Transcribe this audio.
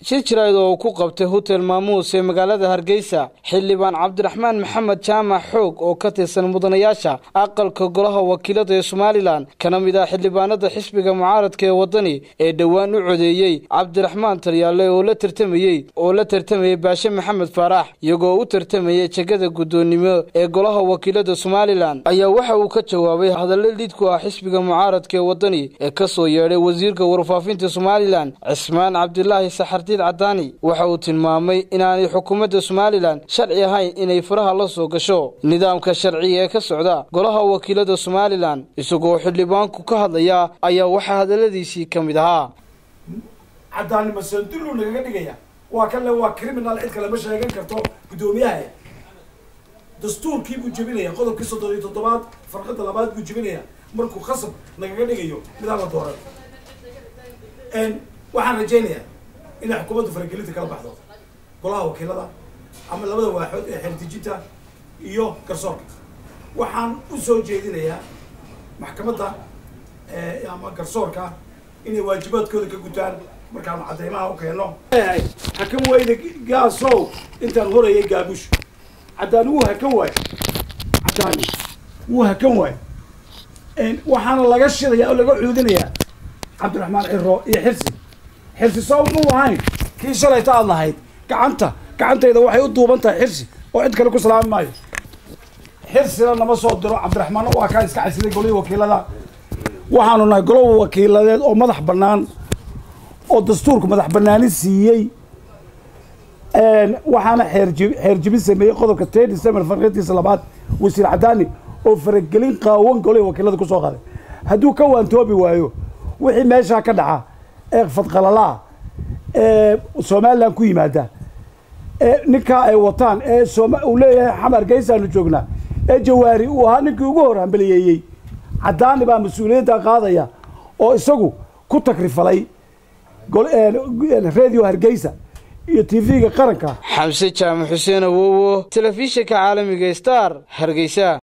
shir jirayd oo uu ku qabtay hotel maamuus ee magaalada hargeysa xildhibaan cabdiraxmaan maxamed jaamac xoog oo ka tirsan mudanayaasha aqalka golaha wakiilada ee somalilan kana mid ah xildhibaanada xisbiga mucaaradka ee waddani ee dhowaan u codeeyey cabdiraxmaan talyaale oo la tartamayey oo la tartamayey baashe maxamed faarax iyagoo u tartamayay jegada guddoonnimo ee golaha wakiilada somalilan ayaa waxa uu ka jawaabay hadallo liid ku ah xisbiga mucaaradka ee waddani ee ka soo yeedhay wasiirka warfaafinta somalilan cismaan cabdilaahi saxardiid cadaani waxa uu tilmaamay inaanay xukuumadda somalilan sharci ahayn inay faraha la soo gasho nidaamka sharciga ee ka socda golaha wakiilada somalilan isagoo xildhibaanku ka hadlaya ayaa waxaa hadalladiisii ka mid ahaa caddaanimo sandullu nagaga dhigaya waa kan le waa criminal cid kale ma sheegan karto guddoomiyaha dastuurkii buu jebinaya qodobkii soddon iyo toddobaad farqada labaad buu jebinaya markuu khasab nagaga dhigayo midaan la dooran waxaan rajaynayaa inay xukuumaddu faragelinta kala baxdo golaha wakiilada ama labada waaxood ee xeerdejinta iyo garsoorka waxaan u soo jeedinayaa maxkamadda ama garsoorka inay waajibaadkooda ka gutaan markaanu cadeymaha u keenno hakan weyne gaasow intaan horayay gaabush caddaan wuu hakan waayo caddaani wuu hakan waayo waxaana laga shidaya oo laga cuudinayaa cabdiraxmaan ciro iyo xirsi xirsi soo muu ahayn kii shalayta aad lahayd gacanta gacantayda waxay u duuban tahay xirsi oo cid kale ku salaami maayo xirsina nama soo diro cabdiraxmaanna waa kaa iska casiday golihii wakiilada waxaanu nahay golo wakiiladeed oo madax bannaan oo dastuurku madax banaani siiyey waxaana xeerji xeerjibin sameeyey qodobka ten december farqadiisa labaad wasiir cadaani oo faragelin qaawan golihii wakiilada kusoo qaaday hadduu ka waantoobi waayo wixii meeshaa ka dhaca ee fadqalalaa ee somalilan ku yimaada ee ninkaa ay wataan ee uu leeyahay xamar geysaanu joognaa ee jawaari uu ahaa ninkii ugu hor hambaliyeeyey caddaani baa mas-uuliyadda qaadaya oo isagu ku takrifalay radio hargeysa iyo t v-ga qaranka xamse jaamac xuseen awowo telefishinka caalamiga star hargeysa